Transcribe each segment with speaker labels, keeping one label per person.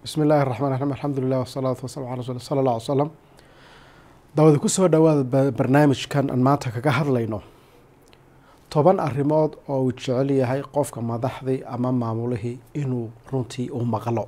Speaker 1: bismi illaahi raxmaan raxiim alxamdulilah wasalaatu wasalam ala rasul sala allah ly salam dawada kusoo dhowaada barnaamijkan aan maanta kaga hadlayno toban arrimood oo uu jecel yahay qofka madaxdii ama maamulihii inuu runtii u maqlo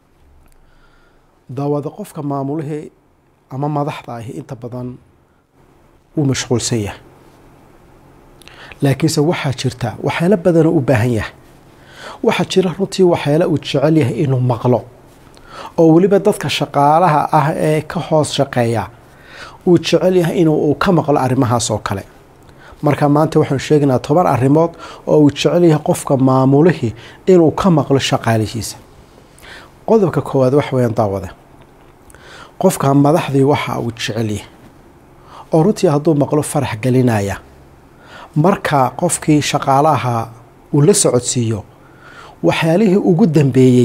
Speaker 1: dawada qofka maamulihii ama madaxda ahi inta badan wuu mashquulsan yahay laakiinse waxaa jirta waxyaalo badanoo u baahan yahay waxaa jira runtii waxyaalo uu jecel yahay inuu maqlo oo weliba dadka shaqaalaha ah ee ka hoos shaqeeya uu jecel yahay inuu ka maqlo arrimahaas oo kale marka maanta waxaanu sheegaynaa toban arrimood oo uu jecel yahay qofka maamulihii inuu ka maqlo shaqaalihiisa qodobka koowaad wax weyaan daawade qofka madaxdii waxa uu jecel yahay oo runtii hadduu maqlo farax gelinaya marka qofkii shaqaalaha uu la socodsiiyo waxyaalihii ugu dambeeyey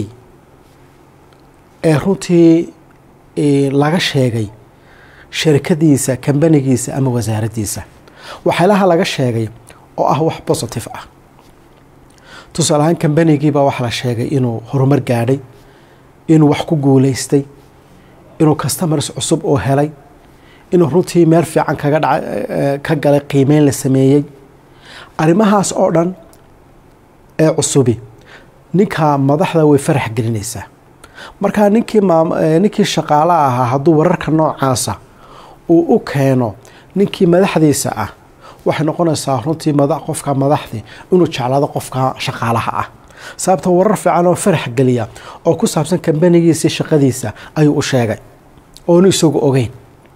Speaker 1: ee runtii laga sheegay sharikadiisa kambanigiisa ama wasaaraddiisa waxyaalaha laga sheegay oo ah wax positive ah tusaale ahaan kambanigiibaa waxaa la sheegay inuu horumar gaadhay inuu wax ku guuleystay inuu customers cusub oo helay inuu runtii meel fiican kaga dha ka galay qiimeyn la sameeyey arrimahaas oo dhan ee cusubi ninka madaxda way farax gelinaysaa markaa ninkii ninkii shaqaalaha ahaa hadduu wararka noocaasa uu u keeno ninkii madaxdiisa ah waxay noqonaysaa runtii qofka madaxdii inuu jeclaado qofka shaqaalaha ah sababta warar fiican oo farax geliya oo ku saabsan kambanigiisii shaqadiisa ayuu u sheegay oonu isagu ogeyn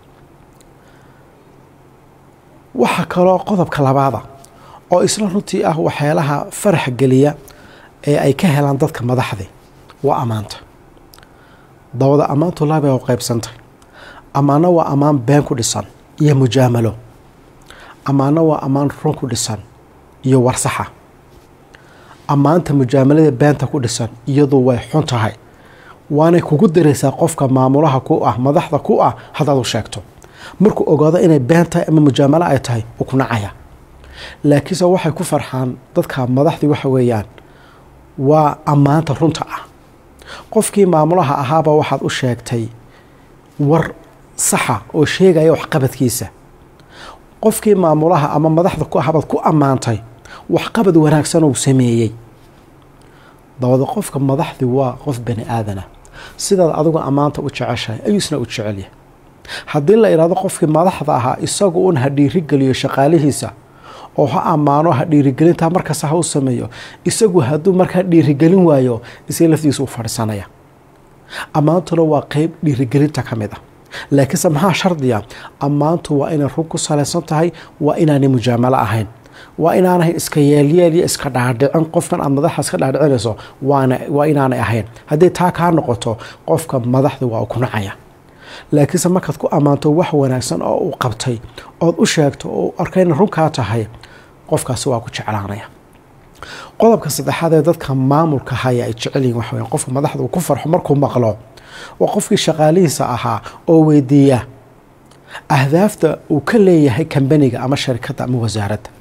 Speaker 1: waxaa kaloo qodobka labaada oo isla runtii ah waxyaalaha farax geliya ee ay ka helaan dadka madaxdii waa ammaanta dawada ammaantu laabay oo qaybsantay ammaano waa ammaan been ku dhisan iyo mujaamalo ammaano waa ammaan run ku dhisan iyo warsaxa ammaanta mujaamalada beenta ku dhisan iyadu way xun tahay waanay kugu diraysaa qofka maamulaha ku ah madaxda ku ah haddaad u sheegto markuu ogaado inay been tahay ama mujaamalo ay tahay uu ku nacaya laakiinse waxay ku farxaan dadka madaxdii waxa weeyaan waa ammaanta runta ah qofkii maamulaha ahaaba waxaad u sheegtay war saxa oo sheegaya waxqabadkiisa qofkii maamulaha ama madaxda ku ahabaad ku ammaantay waxqabad wanaagsan uu sameeyey dabada qofka madaxdii waa qof bani aadana sidaad adigu ammaanta u jeceshahay ayuu isna u jecelyahay haddii la idhaahdo qofkii madaxda ahaa isagu un ha dhiirigeliyo shaqaalihiisa oo ha ammaano ha dhiirigelintaa markasta ha u sameeyo isagu hadduu markaa dhiirigelin waayo isga laftiisa u fadhiisanaya ammaantuna waa qeyb dhiirigelinta ka mid ah laakiinse maxaa shardiya ammaantu waa inay run ku salaysan tahay waa inaanay mujaamalo ahayn waa inaanay iska yeelyeel iyo iska dhaadhicin qofkan aad madaxa iska dhaadhicinayso waa inaanay ahayn haddii taa kaa noqoto qofka madaxda waa ku nacaya laakiinse markaad ku ammaanto wax wanaagsan oo uu qabtay ood u sheegto oo arkayna runkaa tahay qofkaasi waa ku jeclaanaya qodobka saddexaad ee dadka maamulka haya ay jecel yihin waxa weya qofka madaxda uu ku farxo markuu maqlo waa qofkii shaqaalihiisa ahaa oo weydiiya ahdaafta uu ka leeyahay kambaniga ama sharikadda ama wasaaradda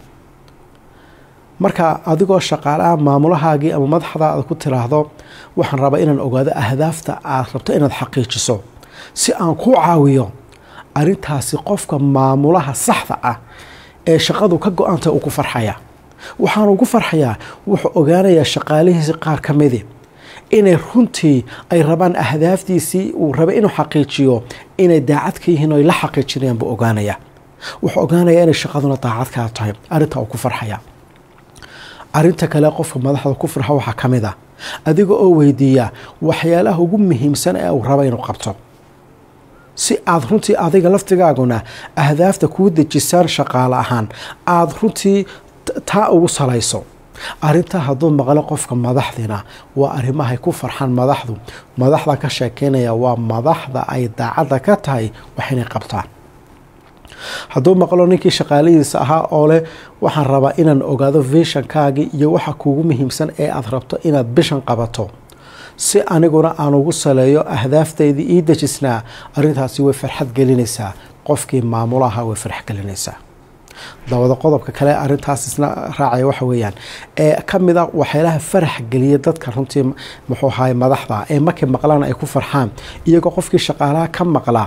Speaker 1: marka adigoo shaqaalaha maamulahaagii ama madaxdaada ku tiraahdo waxaan rabaa inaan ogaado ahdaafta aad rabto inaad xaqiijiso si aan ku caawiyo arrintaasi qofka maamulaha saxda ah ee shaqadu ka go-anta uu ku farxaya waxaanu ugu farxayaa wuxuu ogaanayaa shaqaalihiisi qaar ka midi inay runtii ay rabaan ahdaaftiisii uu rabay inuu xaqiijiyo inay daacad ka yihiin oy la xaqiijinayaan buu ogaanayaa wuxuu ogaanayaa inay shaqaduna daacad kaa tahay arrintaa uu ku farxaya arrinta kale qofka madaxda ku farxa waxaa ka mid ah adiga oo weydiiya waxyaalaha ugu muhiimsan ee uu raba inuu qabto si aada runtii adiga laftigaaguna ahdaafta kuu dejisaan shaqaale ahaan aada runtii taa ugu salayso arrintaa hadduu maqlo qofka madaxdina waa arrimahay ku farxaan madaxdu madaxda ka sheekeynaya waa madaxda ay daacadda ka tahay wax inay qabtaan hadduu maqlo ninkii shaqaalihiisa ahaa oo leh waxaan rabaa inaan ogaado vishankaagii iyo waxa kuugu muhiimsan ee aada rabto inaad bishan qabato si aniguna aan ugu saleeyo ahdaafteydii ii dejisnaa arrintaasi way farxad gelinaysaa qofkii maamulaha way farx gelinaysaa dawada qodobka kale arintaas isla raacaya waxa weeyaan ee ka mid a waxyaalaha farax geliya dadka runtii muxuu ahaay madaxda ee markay maqlaan ay ku farxaan iyagoo qofkii shaqaalaha ka maqlaa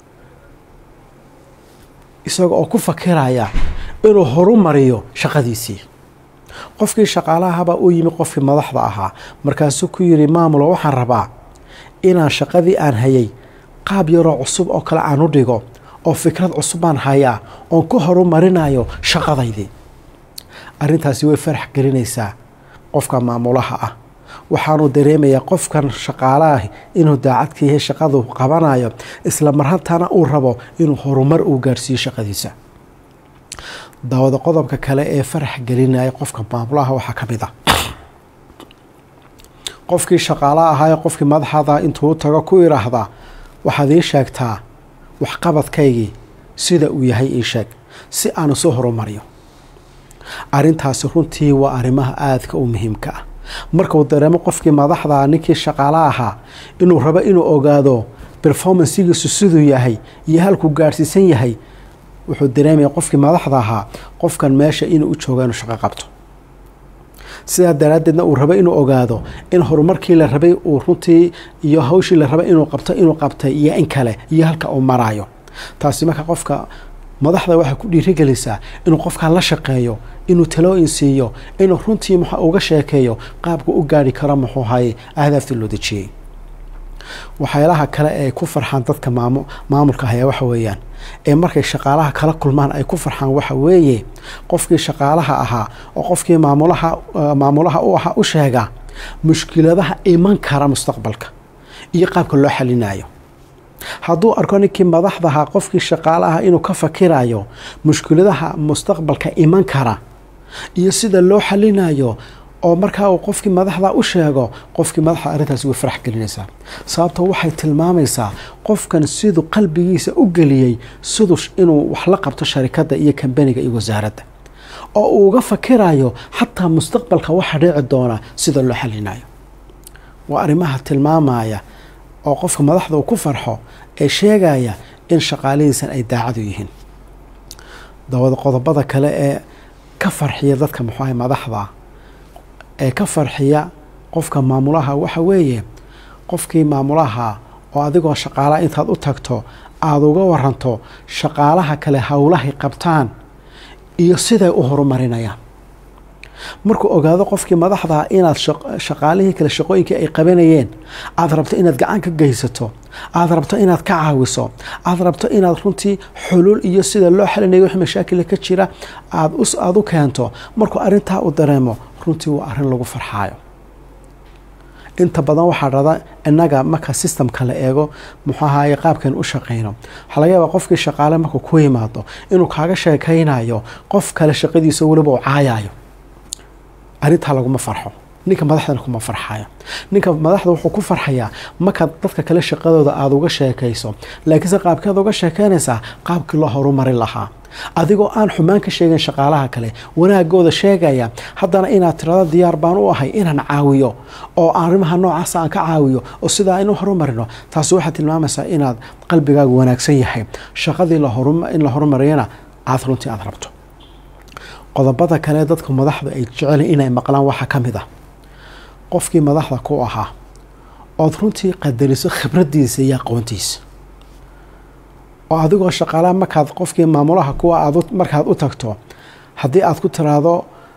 Speaker 1: isaga oo ku fakiraya inuu horumariyo shaqadiisii qofkii shaqaalahabaa u yimi qofkii madaxda ahaa markaasuu ku yidhi maamulo waxaan rabaa inaan shaqadii aan hayay qaab yaroo cusub oo kale aan u dhigo oo fikrad cusub baan hayaa oon ku horumarinayo shaqadaydii arrintaasi way farax gelinaysaa qofka maamulaha ah waxaanu dareemayaa qofkan shaqaalaah inuu daacad ka yahay shaqadu qabanayo isla marhantana uu rabo inuu horumar uu gaarsiiyo shaqadiisa daawada qodobka kale ee farax gelinaya qofka maamulaha waxaa ka mid ah qofkii shaqaala ahaa qofkii madaxada intuu tago ku idhaahdaa waxaad ii sheegtaa waxqabadkaygii sida uu yahay ii sheeg si aan isu horumariyo arrintaasi runtii waa arrimaha aadka u muhiimka ah markuu dareemo qofkii madaxda ninkii shaqaale ahaa inuu rabo inuu ogaado performansigiisu siduu yahay iyo halkuu gaadhsiisan yahay wuxuu dareemaya qofkii madaxda ahaa qofkan meesha inuu u jooga inuu shaqo qabto sidaa daraaddeedna uu rabo inuu ogaado in horumarkii la rabay uu runtii iyo hawshii la rabay inuu qabto inuu qabtay iyo in kale iyo halka uu maraayo taasi marka qofka madaxda waxay ku dhiirigelisaa inuu qofkaa la shaqeeyo inuu talooyin siiyo inuu runtii mx uga sheekeeyo qaabku u gaari karo muxuu haye ahdaaftii loo dejiyey waxyaalaha kale ee ku farxaan dadka maamulka ayaa waxa weeyaan ee markay shaqaalaha kala kulmaan ay ku farxaan waxa weeye qofkii shaqaalaha ahaa oo qofkii maamulaha maamulaha u ahaa u sheega mushkiladaha iman kara mustaqbalka iyo qaabka loo xalinayo hadduu arko ninkii madaxdaha qofkii shaqaalaha inuu ka fakirayo mushkiladaha mustaqbalka iman kara iyo sida loo xalinayo oo markaa uu qofkii madaxda u sheego qofkii madaxda arrintaasi way farax gelinaysaa sababto waxay tilmaamaysaa qofkan siduu qalbigiisa u geliyey siduu inuu wax la qabto sharikadda iyo kambaniga iyo wasaaradda oo uu uga fakirayo xataa mustaqbalka waxa dhici doona sida loo xalinayo waa arrimaha tilmaamaya oo qofka madaxda uu ku farxo ee sheegaya in shaqaalihiisan ay daacadu yihiin dawada qodobada kale ee ka farxiya dadka muxuaha madaxda ee ka farxiya qofka maamulaha waxa weeye qofkii maamulaha oo adigoo shaqaalaha intaad u tagto aada uga waranto shaqaalaha kale howlahay qabtaan iyo siday u horumarinayaan markuu ogaado qofkii madaxdaa inaad shaqaalihii kale shaqooyinkii ay qabanayeen aada rabto inaad gacan ka geysato aada rabto inaad ka caawiso aada rabto inaad runtii xulul iyo sida loo xalinayo wix mashaakila ka jira aada u keento markuu arrintaa u dareemo runtii waa arrin lagu farxaayo inta badan waxaa dhada innaga marka systemka la eego muxuu ahaye qaabkan u shaqayno waxaa laga yaabaa qofkii shaqaale markuu ku yimaado inuu kaaga sheekaynayo qof kale shaqadiisa weliba uu caayayo arrintaa laguma farxo ninka madaxdana kuma farxayo ninka madaxda wuxuu ku farxayaa markaad dadka kale shaqadooda aada uga sheekayso laakiinse qaabkeed uga sheekeynaysaa qaabkii loo horumarin lahaa adigoo aan xumaan ka sheegin shaqaalaha kale wanaagooda sheegaya haddana inaad tirado diyaar baan u ahay inaan caawiyo oo arrimaha noocaasa aan ka caawiyo oo sidaa inu horumarino taasi waxaad tilmaamaysaa inaad qalbigaagu wanaagsan yahay shaqadii in la horumariyana aada runtii aada rabto qodobada kale dadka madaxdu ay jecel inay maqlaan waxaa ka mid ah qofkii madaxda ku ahaa ood runtii qadariso khibraddiisa iyo aqoontiisa oo adigoo shaqaalaha markaad qofkii maamulaha kuwa aad markaad u tagto haddii aad ku tiraahdo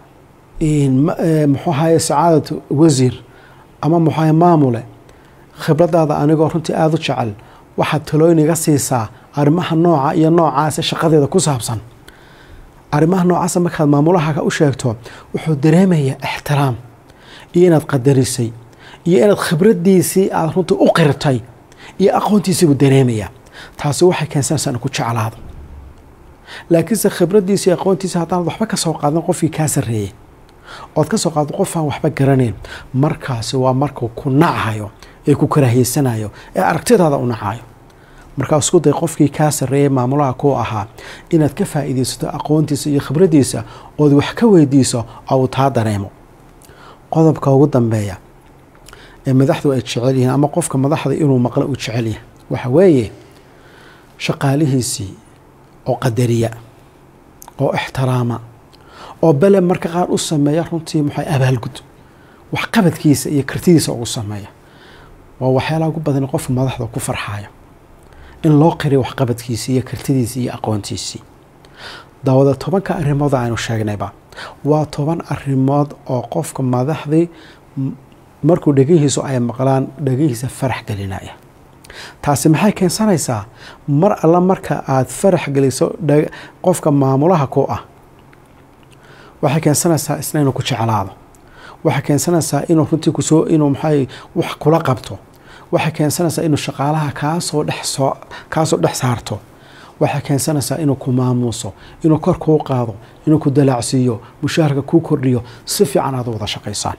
Speaker 1: muxuu ahaye sacaadatu wasiir ama muxuu ahaye maamule khibraddaada anigoo runtii aada u jecel waxaad talooyin iga siisaa arrimaha nooca iyo noocaasa shaqadeeda ku saabsan arrimaha noocaasa markaad maamulahaga u sheegto wuxuu dareemayaa ixtiraam iyo inaad qadarisay iyo inaad khibraddiisii aada runtii u qirtay iyo aqoontiisii buu dareemayaa taasi waxay keensanaysaa inu ku jeclaado laakiinse khibraddiisa iyo aqoontiisa haddaanad waxba ka soo qaadan qofkii kaa sarreeyey ood ka soo qaado qof aan waxba garanayn markaasi waa markuu ku nachayo ee ku karaahiyeysanayo ee aragtidaada u nacayo markaa isku day qofkii kaa sarreeyay maamulaha ku ahaa inaad ka faa'iidaysato aqoontiisa iyo khibraddiisa ood wax ka weydiiso oo uu taa dareemo qodobka ugu dambeeya ee madaxdu ay jecel yihiin ama qofka madaxda inuu maqlo uu jecel yahay waxa weeye shaqaalihiisii oo qadariya oo ixtiraama oo bele marka qaar u sameeya runtii maxay abaalgud waxqabadkiisa iyo kartidiisa ugu sameeya waa waxyaalaha ugu badan qofka madaxda ku farxayo in loo qiriyo waxqabadkiisii iyo kartidiisii iyo aqoontiisii dawada tobanka arrimood aynu sheegnayba waa toban arrimood oo qofka madaxdii markuu dhegihiisu ay maqlaan dhegihiisa farax gelinaya taasi maxay keensanaysaa mar alla marka aada farax geliso qofka maamulaha ku ah waxay keensanaysaa isna inuu ku jeclaado waxay keensanaysaa inuu runtii kusoo inuu maxay wax kula qabto waxay keensanaysaa inuu shaqaalaha kaasoo dhex soo kaasoo dhex saarto waxay keensanaysaa inuu ku maamuuso inuu kor kuu qaado inuu ku dalaacsiiyo mushaharka kuu kordhiyo si fiican aad u wada shaqaysaan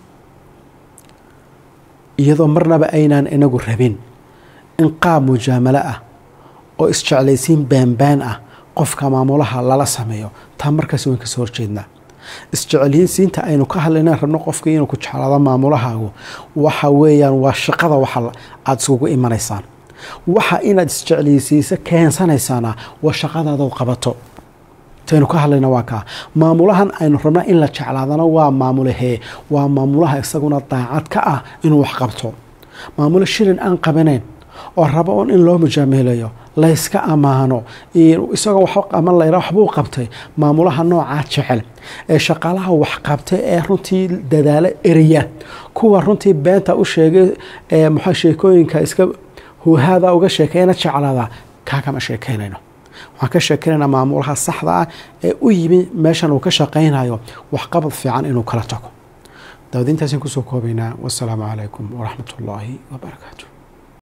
Speaker 1: iyadoo marnaba aynaan inagu rabin in qaab mujaamalo ah oo isjeclaysiin baanbaan ah qofka maamulaha lala sameeyo taa markaas wayn kasoo horjeednaa isjeclaysiinta aynu ka hadlayna rabno qofkii inuu ku jeclaado maamulahaagu waxa weeyaan waa shaqada waxa aada iskugu imanaysaan waxa inaad isjeclaysiiso keensanaysaana waa shaqadaadaad qabato taynu ka hadlayna waa kaa maamulahan aynu rabnaa in la jeclaadana waa maamulahee waa maamulaha isaguna daacad ka ah inuu wax qabto maamulo shilin aan qabanayn oo rabo un in loo mujaameelayo layska ammaano isagoo ama layra waxbuu qabtay maamulaha noocaa jecel ee shaqaalaha wax qabtay ee runtii dadaalo eriya kuwa runtii beenta u sheegay ee maxaa sheekooyinka iska huuhaada uga sheekeyna jeclaada kaa kama sheekeynayno waxaan ka sheekeynaynaa maamulaha saxda ah ee u yimi meeshan uu ka shaqaynayo waxqabad fiican inuu kala tago daawadiintaasaan kusoo koobaynaa wasalaamu calaykum waraxmat ullaahi wabarakaatu